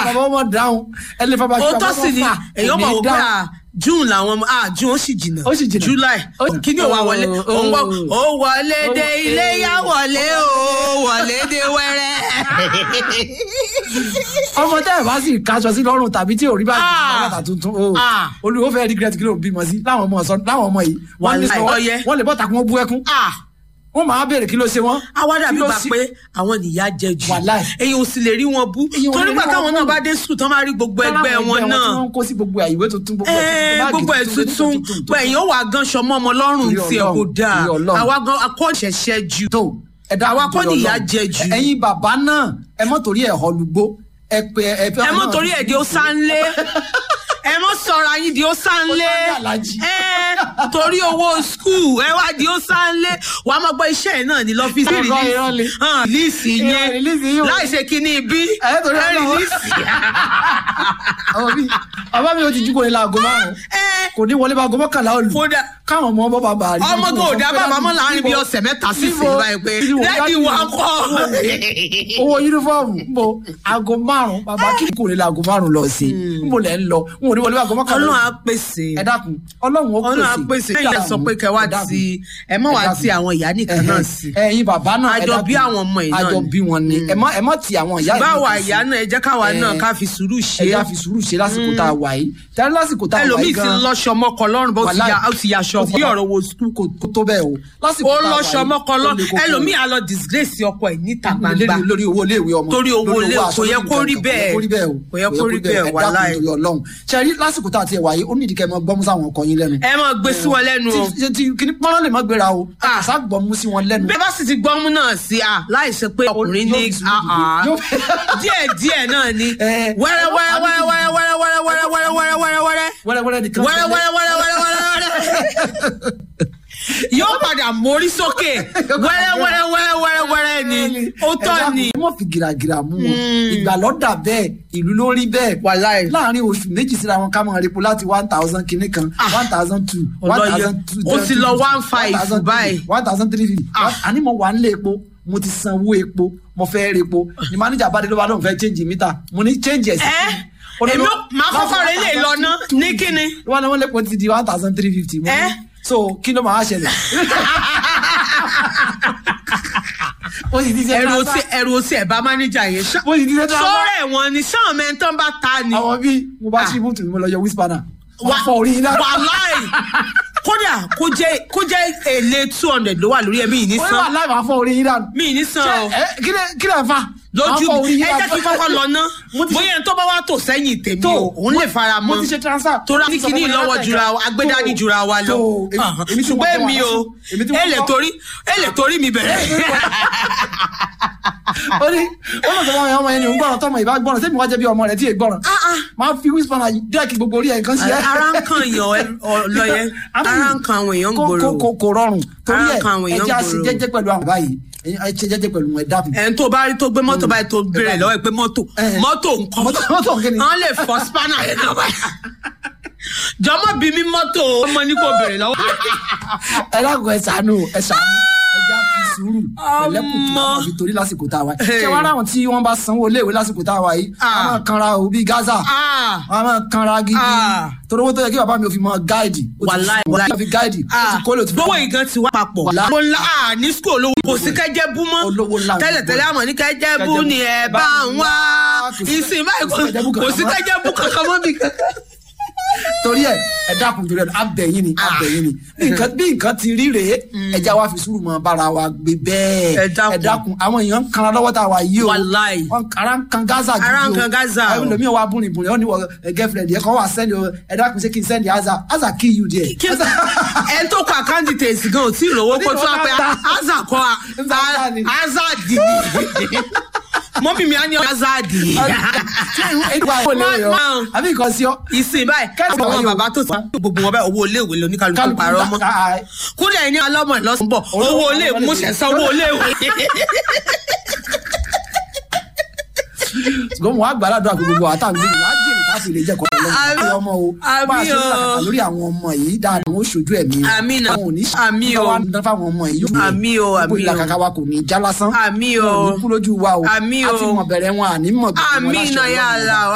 bàbá ọmọ dáhùn ẹ lè fa bàbá òótọ́ bàbá sì ni fà, èèyàn kò mọ̀ ní wò pé dáhùn. à june làwọn ọmọ ah june ó sì jìnnà Ó sì jìnnà. july Ó- kí ni òun wọlé ó- òun gbọ́ ó- ó wọlé dé ó- ilé yá wọlé o wọlé dé wẹ́rẹ́. ọmọ tẹ́ ẹ̀ bá sì kaṣọ sí lọ́rùn tàbí tí ò rí báyìí Ah. bàtà tuntun o Ah. olùwọ́ fẹ́ regret kí ló ń bímọ sí láwọn ọmọ sọ láwọn ọmọ yìí wọ́n ní Wàláì, sọ ọyẹ. wọ́n lè bọ́ta kí wọ́n bú ẹkún ah wọ́n máa béèrè kí ló ṣe wọ́n. àwa dàbí Kí ló gbà ṣe- pé àwọn nìyá jẹ jù Wàláì. èyàn ò sì lè rí wọn bú Èyàn ò torí lè gbà rí wọn táwọn bú. náà bá dé sùn tán máa rí gbogbo ẹgbẹ́ Láwọn wọn tí náà wọ́n ń kó sí gbogbo ìwé tuntun gbogbo ẹ̀ Ẹ́ẹ̀, tuntun, gbogbo ẹ̀ báàgì tuntun tuntun, pé èèyàn wà gan sọmọ ọmọ lọ́rùn Torí tiẹ̀ kò Ọlọ́run, dáa torí Ọlọ́run. àwa gan akọ́ṣẹ̀ṣẹ̀ jù tó ẹ dá Àwa kọ́ nítorí nìyá Ọlọ́run. jẹ jù. ẹ̀yin bàbá náà ẹ mọ́ torí ẹ̀ họlùgbó ẹ pé ẹ fẹ́ ẹ mọ torí ẹ di ó sánlé ẹ mọ sọra yín di ó sánlé Ó sá ní Àlàjì. ẹ torí owó skul ẹ wá di ó sánlé wà á máa gbọ́ iṣẹ́ ẹ̀ náà ní lọ́fíìsì Irọ́, irọ́ ni. rìlíìsì Irọ́, yẹn release yín o. láì ṣe kíní bí Ẹ torí ẹ Ọlọ́run. rìlíìsì ọmọ mi bàbá mi ò ti jí kò ní la aago márùn ẹ kò ní wọlé bá aago mọ́kànlá òlù kódà káwọn ọmọ bọ́ bàbá rí. ọmọ tó ò dá bàbá mọ́ láàrin bí ọ̀sẹ̀ mẹ́ta sísìn báyìí pé lẹ́ẹ̀dì wà kọ́ owó yunifọ́ọ̀mù ń bo aago márùn bàbá kí kò ní la aago márùn lọ sí i ń bò lẹ́ ń lọ n ò ní wọlé bá aago mọ́kànlá ọlọ́run á òlù. pèsè ẹ dákun ọlọ́run ó ọlọ́run á pèsè ẹ̀yìn ẹ̀ sọ pé kẹwàá Ẹ dákun. ti ẹ mọ̀ wá Ẹ dákun. ti àwọn ìyá nìkan náà sí ẹ̀yin bàbá náà ẹ Àjọ dákun. bí àwọn ọmọ yìí náà àjọ ni. bí wọn ni ẹ má ẹ má ti àwọn ìyá yìí báwa nìkan sí. ìyá náà ẹ jẹ́ káwa Eh, náà ká fi sùúrù ṣe ẹ já fi sùúrù ṣe lásìkò tá a wà yìí tẹ́lẹ̀ lásìkò tá a wà ẹlòmíì yìí ti gan lọ́ṣọ mọ́kọ lọ́rùn bó ti Wàláì. ya ó ti yaṣọ bí ọ̀rọ̀ wo sùkúl kò kò tó bẹ́ẹ̀ o lásìkò ó tá a wà lọ́ṣọ yìí, mọ́kọ ó le lọ́rùn koko. ẹlòmíì á lọ disgrace ọkọ ẹ̀ níta gbangba lórí lórí owó iléèwé ọmọ Torí owó lórí ilé- aṣọ, kò yẹ lórí kó rí nǹkan, bẹ́ẹ̀. kò yẹ kó rí bẹ́ẹ̀ o Kò yẹ kó rí bẹ́ẹ̀, ẹ dákun wàláì. torí Ọlọ́run ṣe rí lásìkò tá a ti wà yìí ó nídìí kẹ́ ẹ mọ gbọ́mú sáwọn ọkọ yín lẹ́nu ẹ máa gbé sí wọn lẹ́nu o tí tí kìíní pọ́nrán lè má gbéra o Ah. àṣà gbọ́mú sí wọn lẹ́nu bí ẹ bá sì ti gbọ́mú náà sí a láì ṣe pé ọkùnrin ní Yóò- ah, ah. yóò- díẹ̀ díẹ̀ náà ni Eh, wẹ́rẹ́ wẹ́rẹ́ wẹ́rẹ́ wẹ́rẹ́ wẹ́rẹ́ wẹ́rẹ́ wẹ́rẹ́ wẹ́rẹ́ wẹ́rẹ́ wẹ́rẹ́ wẹ́rẹ́ wẹ́rẹ́wẹ́rẹ́ nìkan wẹ́rẹ́ wẹ́rẹ́ wẹ́rẹ́ wẹ́rẹ́ wẹ́rẹ́ wẹ́rẹ́ yóò padà mórí sókè wẹ́rẹ́ wẹ́rẹ́ wẹ́rẹ́ wẹ́rẹ́ wẹ́rẹ́ ni ó tọ́ ni. ẹ má fi gìràgìrà mú wọn ìgbàlódà bẹ́ẹ̀ ìlú ló rí bẹ́ẹ̀ Wàláì. láàrin oṣù méjì síra wọn ká máa repo láti one thousand kìíní kan one thousand two one Ọlọ́yẹ. thousand two Ó ti lọ 1,500 báyìí. one thousand three fifty Ah. àní mo wà nílé epo mo ti sanwó epo mo fẹ́ repo ni manager bá dé ló bá lóun fẹ́ change mítà mo ní change ẹ̀ sí ẹ Ó ní èmi ló- ó- máa kọ́kọ́ rẹ lè lọ ná ní kíni. wọn lọ́wọ́ lẹ́pọ̀ ti di one thousand three fifty Eh? so kí ló máa ṣẹlẹ̀ ó sì ti ṣe ẹrù transfer. òsì ẹrù òsì ẹ̀ bá mánéjà yẹn ṣá. ó sì ti ṣe transfer. sọ́rọ̀ ẹ̀wọ̀n ni sáwọn mẹ́ntàn bá ta ni. àwọn bíi mo bá Ah. ṣí ibùtù mi mo lọ yọ wíṣpánà wà Wà- fọ orí yín náà wàláì kódà kó jẹ́ kó jẹ́ èlé two hundred ló wà lórí ẹ̀ mí ì ní ó wà san láì máa fọ orí yín náà mí ì ní san o kí lè fa lójú Máa fọ orí mi yín ẹ náà. jẹ́ kí kọ́kọ́ lọ ná Mo ti- bóyá ẹni tó bá wà tó sẹ́yìn tèmi tó o òun lè fara mo mọ́ ti ṣe transfer torí ní kíní ìlọ́wọ́ jura wa agbẹ́dání jura wa lọ tó, èmi- èmi tí mo ṣùgbọ́n tẹ́ èmi wà o lọ́sùn, èmi tí mo èlé kọ́. torí èlé torí mi bẹ̀rẹ̀ ó ní ó lọ sọ fún ọmọ ẹni òun gbọ́ràn tọmọ ìbá gbọ́ràn sẹ́mi wá jẹ́ bí ọmọ rẹ̀ tí èè gbọ́ràn máa fi wíṣpánà dẹ́ẹ̀kì gbogbo orí ẹ̀ nǹkan sí ẹ́ ara ń kan èèyàn ọlọ́yẹ ara ń kan àwọn èèyàn Kò- gbòòrò kò- kò kò rọrùn torí Ara ẹ̀ kan àwọn ẹ èèyàn jẹ́ àṣẹ gbòòrò. jẹ́jẹ́ pẹ̀lú àwọn báyìí ẹ ṣe jẹ́jẹ́ pẹ̀lú wọn ẹ dákun ẹni tó bá rí tó gbé mọ́tò báyìí tó béèrè lọ́wọ́ ẹ̀ pé mọ́tò Eh. mọ́tò nǹkan Mọ́tò- mọ́tò kí ni? wọ́n lè fọ́ spanner yẹn náà báyìí jọmọ bí mi mọ́tò ọmọ ní kò béèrè lọ́wọ́ ẹ dákun ẹ ṣàánú ẹ ṣàánú ẹ já fi sùúrù pẹ̀lẹ́kùtù Ọmọ. àwọn fi torí lásìkò tá a wà yìí Hey. ṣé wàá ráwọn tí wọ́n bá sanwó iléèwé lásìkò tá a wà yìí Ah. wọ́n máa kanra o bíi Gaza Ah, wọ́n máa kanra gidi Ah. torí owó tó yẹ kí bàbá mi ò fi mọ gáìdì ó ti wàláì fún wọn fi gáìdì ó ti ah, kólé ó ti gbówó ìgan ti wá papọ̀ Wàláì. mo ńlá ah, ní school olówó kò sí kẹ́jẹ́ bú mọ́ Olówó ńlá ni tẹ́lẹ̀tẹ́lẹ̀ àmọ́ ní kẹ́jẹ́ bú Kẹ́jẹ́ ni bú. ẹ bá ń wá Kò sí- ìsìn báyìí kò sí kẹ́jẹ́ bú kò sí kankan mọ́. kẹ́jẹ́ bú kankan mọ́ bí kankan. torí ẹ ẹ dákun torí ẹ abẹyìn ni abẹyìn ni bí nǹkan bí nǹkan ti rí rèé ẹja wa fi sùúrù mọ bára wa gbé bẹ́ẹ̀ Ẹ dákun. àwọn èèyàn ń kanra lọ́wọ́ tá a wà yìí o Wàláì. wọn ara ń kan gaza gidi o Ara ń kan Gaza o. ẹlòmíì wa bùnrin bùnrin ọ ní wọ ẹ girlfriend yẹ kọ́ wà sẹ́ni o ẹ dákun ṣé kí n sẹ́ni aza aza kill you there. Kí- ẹ tó kọ àkáǹtì tèsí gan ò tí ì rówó kó tó wá pé aza kọ Aza ni. azadi mọ́mí mi á ní azadi ṣé ìwà ìwọlé yọ Máa- àbí nǹkan sí ọ. ìsìn báyìí Kẹ́sì àwọn wáyé o. bàbá tó ti gbogbo wọn báyìí owó iléèwé lóníkàlùkù Kálukú parọ́ mọ́ ta- ah, kúlẹ̀ ní alọ́mọ ìlọ́sùn bọ̀ owó iléèwé mo ṣẹ̀ san owó iléèwé. ṣùgbọ́n mo wá gbàdúrà pé gbogbo àtàwọn méjì á jèrè ká sì lè jẹ́ kọ́kọ́ Àmín. lọ́wọ́ ọmọ o Àmín bá a ṣe ń o. làkàtà lórí àwọn ọmọ yìí dáadáa wọn ó ṣojú ẹ̀mí wọn. Àmín o. àwọn ò ní Àmín o. wá ń dán fáwọn ọmọ yìí. Àmín o, gbogbo àmín o. ìlàkàkà wa kò ní í já lásán. Àmín o. wọn ò ní kú lójú wa o. Àmín o. a ti mọ̀ bẹ̀rẹ̀ wọn àní mọ̀ gbogbo wọn àmì láṣẹ náà yà Ọlọ́run. á la